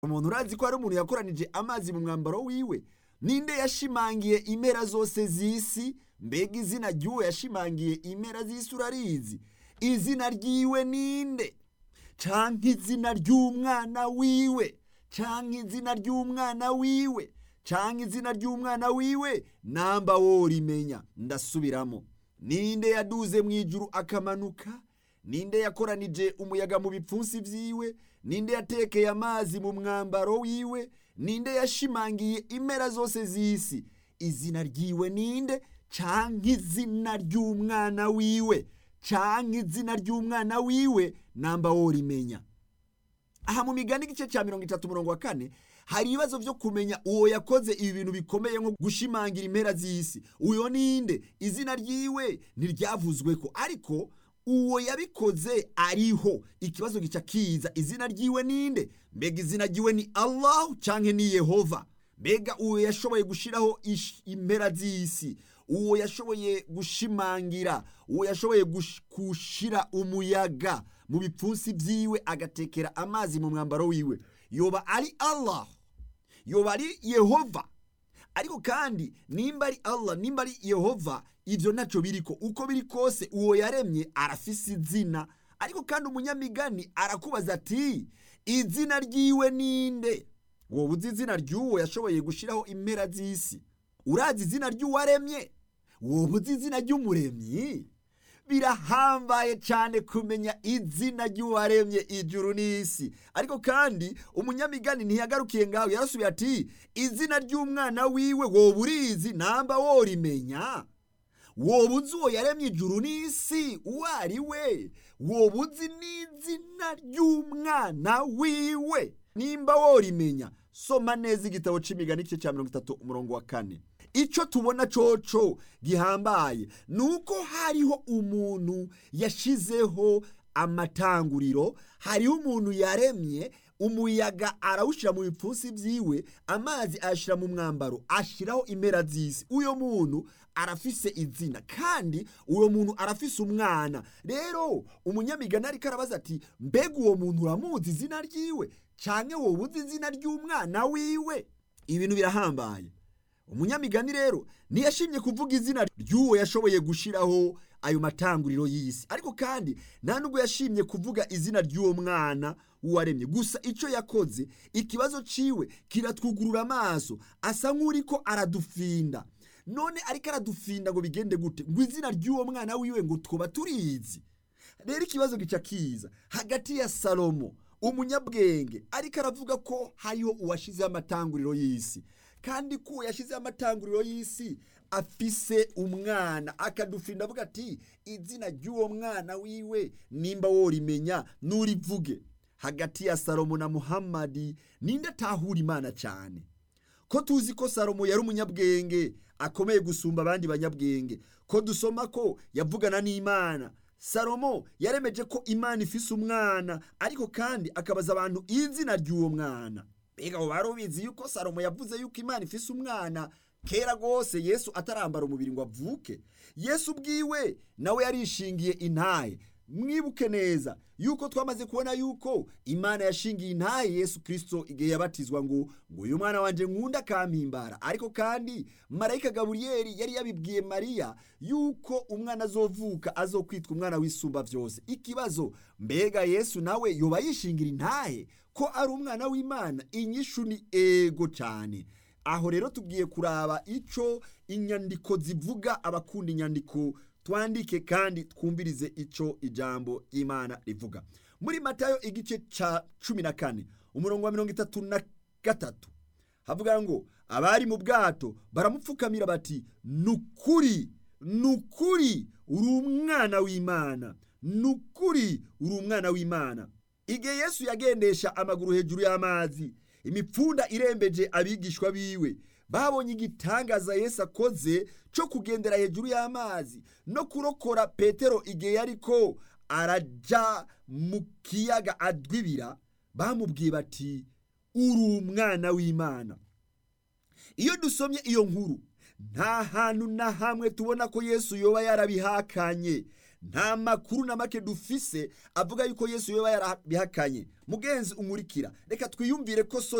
umuntu urazi ko hari umuntu yakoranije amazi mu mwambaro wiwe ninde yashimangiye impera zose z'isi mbega izina ry'uwo yashimangiye impera z'isi urarizi izina ryiwe ninde canke izina ry'umwana wiwe canke izina ry'umwana wiwe canke izina ry'umwana wiwe namba worimenya ndasubiramo ninde yaduze mu ijuru akamanuka ninde yakoranije umuyaga mu bipfunsi vyiwe ninde yatekeye amazi mu mwambaro wiwe ninde yashimangiye impera zose z'isi izina ryiwe ninde canke izina ry'umwana wiwe canke izina ry'umwana wiwe namba worimenya aha mu migani igice cya mirongo itatu murongo wa kane hari ibibazo vyo kumenya uwo yakoze ibi bintu bikomeye nko gushimangira impera z'isi uyo ninde izina ryiwe ntiryavuzweko ariko uwo yabikoze ariho ikibazo gica kiza izina ryiwe ninde mbega izina ryiwe ni allahu canke ni yehova mbega uwo yashoboye gushiraho ish- impera z'isi uwo yashoboye gushimangira uwo yashoboye gush- gushira umuyaga mu bipfunsi vyiwe agatekera amazi mu mwambaro wiwe yoba ari allah yoba ari yehova ariko kandi nimba ari allah nimba ari yehova ivyo ntaco biriko uko biri kose uwo yaremye arafise izina ariko kandi umunyamigani arakubaza ati izina ryiwe ninde woba uzi izina ry'uwo yashoboye gushiraho impera z'isi urazi izina ry'uwaremye woba uzi izina ry'umuremyi birahambaye cyane kumenya izina ry'uwaremye ijuru n'isi ariko kandi umunyamigani ntiyagarukiye ngaho yarasubiye ati izina ry'umwana wiwe woba urizi namba worimenya woba uzi uwo yaremye ijuru n'isi uwo ari we woba uzi n'izina ry'umwana wiwe nimba worimenya soma neza igitabo c'imigani igice cya mirongo itatu umurongo wa kane ico tubona coco gihambaye ni uko hariho umuntu yashizeho amatanguriro hariho umuntu yaremye umuyaga arawushyira mu bipfunsi vyiwe amazi ayashyira mu mwambaro ashyiraho impera z'isi uyo muntu arafise izina kandi uwo muntu arafise umwana rero umunyamigani ariko arabaza ati mbega uwo muntu uramuzi izina ryiwe canke woba uzi izina ry'umwana wiwe ibintu birahambaye umunyamigani rero ntiyashimye kuvuga izina ry'uwo yashoboye gushiraho ayo matanguriro y'isi ariko kandi nta nubwo yashimye kuvuga izina ry'uwo mwana w'uwaremye gusa icyo yakoze ikibazo ciwe kiratwugurura amaso asa nk'uriko aradufinda none ariko aradufinda ngo bigende gute ngo izina ry'uwo mwana wiwe ngo twoba turizi rero ikibazo gica kiza hagati ya salomo umunyabwenge ariko aravuga ko hariho uwashizeho amatanguriro y'isi kandi ko uwo yashyizeho amatanguriro y'isi afise umwana akadufinda avuga ati izina ry'uwo mwana wiwe nimba worimenya nurivuge hagati ya salomo na muhammadi ninde atahura imana cyane ko tuzi ko salomo yari umunyabwenge akomeye gusumba abandi banyabwenge ko dusoma ko yavugana n'imana salomo yaremeje ko imana ifise umwana ariko kandi akabaza abantu izina ry'uwo mwana mbega abo bari ubizi yuko salomo yavuze yuko imana ifise umwana kera rwose yesu atarambara umubiri ngo avuke yesu ubwiwe nawe yarishingiye intahe mwibuke neza yuko twamaze kubona yuko imana yashingiye intahe yesu kirisito igihe yabatizwa ngo ngo uyu mwana wanje nkunda akampimbara ariko kandi marayika gaburiyeli yari yabibwiye mariya yuko umwana azovuka azokwitwa umwana w'isumba byose ikibazo mbega yesu nawe yoba yishingira intahe ko ari umwana w'imana inyishu ni ego cyane aho rero tubwiye kuraba ico inyandiko zivuga abakunda inyandiko twandike kandi twumvirize ico ijambo ry'imana rivuga muri matayo igice ca cumi na kane umurongo wa mirongo itatu na gatatu havuga ngo abari mu bwato baramupfukamira bati nukuri nukuri uri umwana w'imana nukuri uri umwana w'imana igihe yesu yagendesha amaguru hejuru y'amazi imipfunda irembeje abigishwa biwe babonye igitangaza yesu akoze cyo kugendera hejuru y'amazi no kurokora petero igihe yariko araja mu kiyaga adwibira bamubwiye bati uri umwana w'imana iyo dusomye iyo nkuru nta hantu na hamwe tubona ko yesu yoba yarabihakanye nta makuru na make dufise avuga yuko yesu yoba yarabihakanye mugenzi umurikira reka twiyumvire ko so